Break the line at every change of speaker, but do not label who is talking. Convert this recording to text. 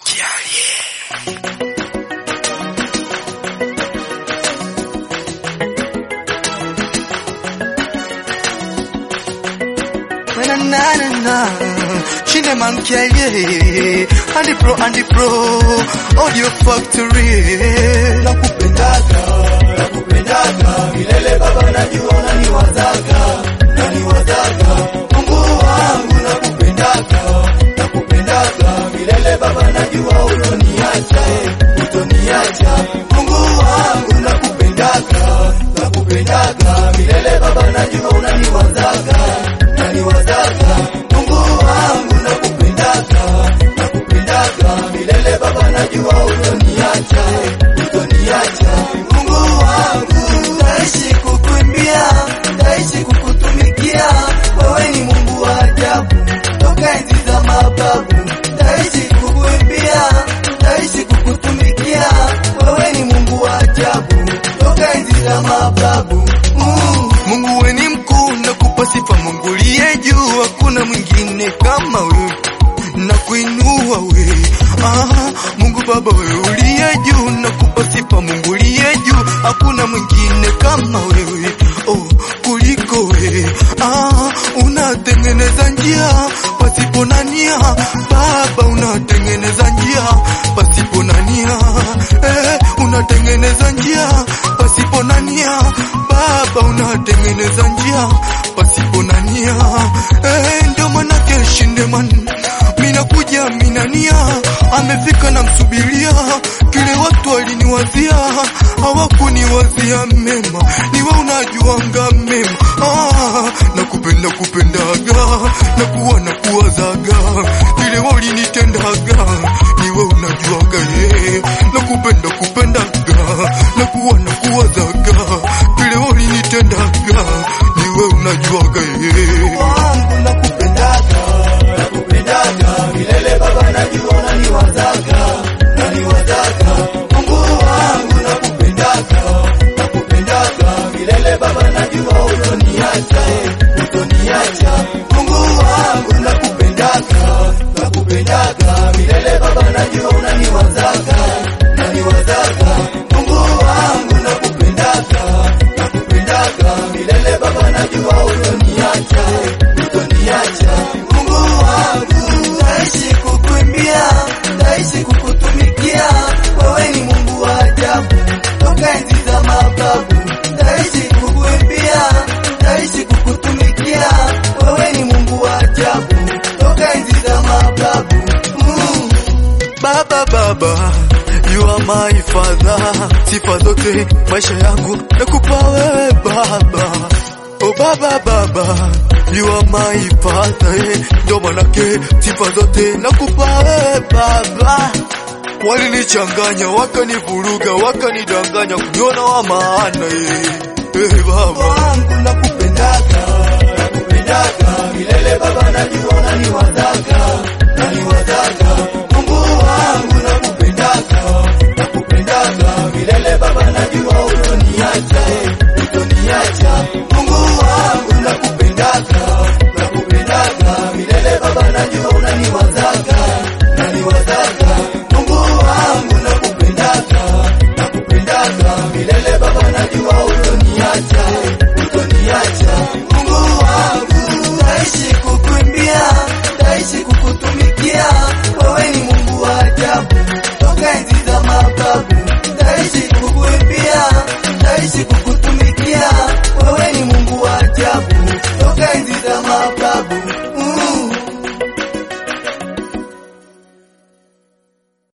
na na na na Shine man kiaye Andy Pro Andy Pro Audio Factory
Nakupendaga, nakupendaga milele baba, najua unaniwazaga, unaniwazaga Mungu wangu, nakupendaga, nakupendaga milele baba, najua utoniacha, eh, utoniacha Mungu wangu, nakupendaga, nakupendaga milele baba, najua unaniwazaga, unaniwazaga Mungu wangu, nakupendaga, nakupendaga milele baba, najua utoniacha, eh, utoniacha Mungu wangu, naishi kukuimbia, naishi kukutumikia, wewe ni Mungu wa ajabu, toka enzi za mababu, naishi kukuimbia, naishi kukutumikia, wewe ni Mungu wa ajabu, toka enzi za mababu mm.
Mungu we ni mkuu na kupa sifa Mungu liye juu hakuna mwingine kama wewe na kuinua we ah, Mungu Baba wewe uliye juu na kupa sifa Mungu liye juu hakuna mwingine kama wewe oh, kuliko wewe ah, unatengeneza njia pasipo na nia Baba unatengeneza njia pasipo na nia eh, unatengeneza njia pasipo na nia Baba unatengeneza njia pasipo na nia eh, ndio manake shindeman minakuja minania amefika na msubiria kile watu waliniwazia hawakuniwazia mema niwe unajuanga mema ah, nakupenda kupendaga na kuwa na kuwazaga kile walinitendaga niwe unajuaga ye nakupenda kupendaga na kuwa na kuwazaga kile walinitendaga niwe unajuaga ye
wangu nakupendaga, nakupendaga milele baba, najua unaniwazaga, unaniwazaga Mungu wangu nakupendaga, nakupendaga milele baba, najua utoniacha, eh, utoniacha Mungu wangu nakupendaga, nakupendaga milele baba, najua unaniwazaga, unaniwazaga Mungu wangu nakupendaga, nakupendaga milele baba, najua utoniacha, eh, utoniacha Mungu wangu, naishi kukuimbia, naishi kukutumikia, wewe ni Mungu wa ajabu, toka enzi za mababu, naishi kukuimbia, naishi kukutumikia, wewe ni Mungu wa ajabu, toka enzi za mababu mm.
Baba baba You are my father Sifa zote maisha yangu nakupa wewe baba Oh baba baba You are my father eh. Ndio manake sifa zote nakupa wewe baba Walinichanganya wakanivuruga wakanidanganya kuniona wa maana eh. Eh, baba
wangu nakupendaga, nakupendaga milele baba, najua unaniwazaga, unaniwazaga Mungu wangu nakupendaga, nakupendaga milele baba, najua utoniacha, eh, utoniacha Mungu wangu nakupendaga, nakupendaga milele baba, najua unaniwazaga, unaniwazaga Mungu wangu nakupendaga, nakupendaga milele baba, najua utoniacha, eh, utoniacha Mungu wangu, naishi kukuimbia, naishi kukutumikia, wewe ni Mungu wa ajabu, toka enzi za mababu